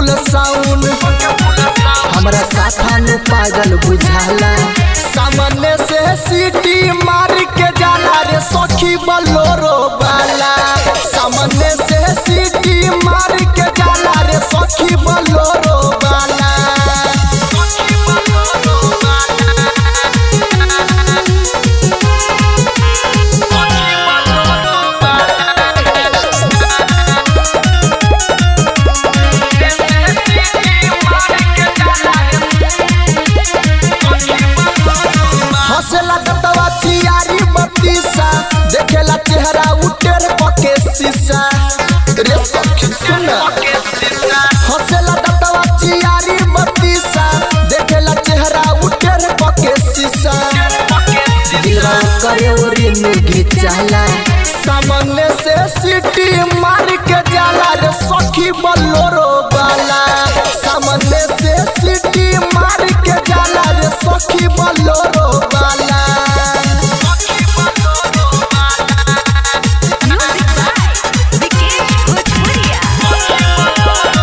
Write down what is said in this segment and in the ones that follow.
फुल साउन हमरा साथा नु पागल बुझाला सामने से सीटी मार के जाला रे सखी बलोरो वाला सामने से सीटी मार के जाला रे सखी बलोरो वाला हंसेला कतवा चियारी बत्तीसा देखेला चेहरा उटेर पके शीशा रे सखी सुन हंसेला कतवा चियारी बत्तीसा देखेला चेहरा उटेर पके शीशा दिलवा करे ओरी नुगी जाला सामने से सीटी मार के जाला रे सखी बलोरो वाला सामने से सीटी मार के जाला रे सखी बलोरो वाला Music by Vikesh Bhojpuria.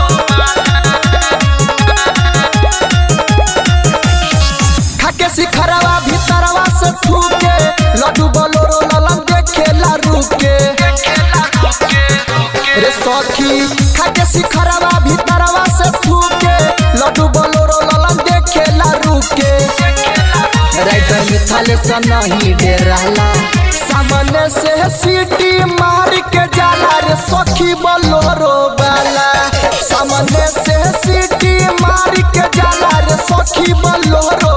खाके सिखरवा भीतरवा से ठूके लड्डू बलोरो ललन देखेला रुके रे सखी खाके सिखरवा भीतरवा से ठूके लड्डू बलोरो ललन देखेला रुके राइटर मिथाल से नहीं डेराला सामने से सीटी मार के जाला रे सखी बलोरो वाला सामने से सीटी मार के जाला रे सखी बलोरो